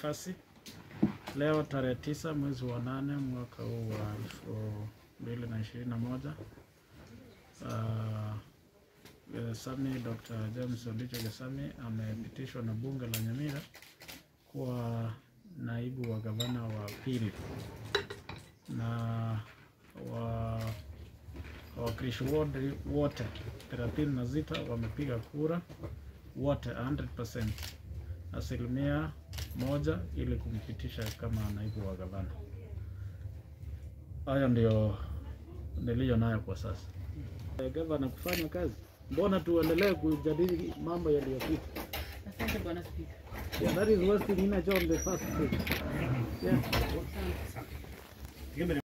Kasi leo tarehe tisa mwezi wa nane mwaka huu wa elfu mbili na ishirini na moja uh, Gesami Dr. James Odicho Gesami amepitishwa na bunge la Nyamira kuwa naibu wa gavana wa pili na wa wawakilishi wote wote 36 wamepiga kura wote 100% asilimia moja ili kumpitisha kama naibu wa gavana. Hayo ndio niliyo nayo kwa sasa. Eh, Gavana kufanya kazi, mbona tuendelee kujadili mambo yaliyopita? Asante Bwana Spika. Yeah, that is wasting energy on the first page. Yeah. Asante.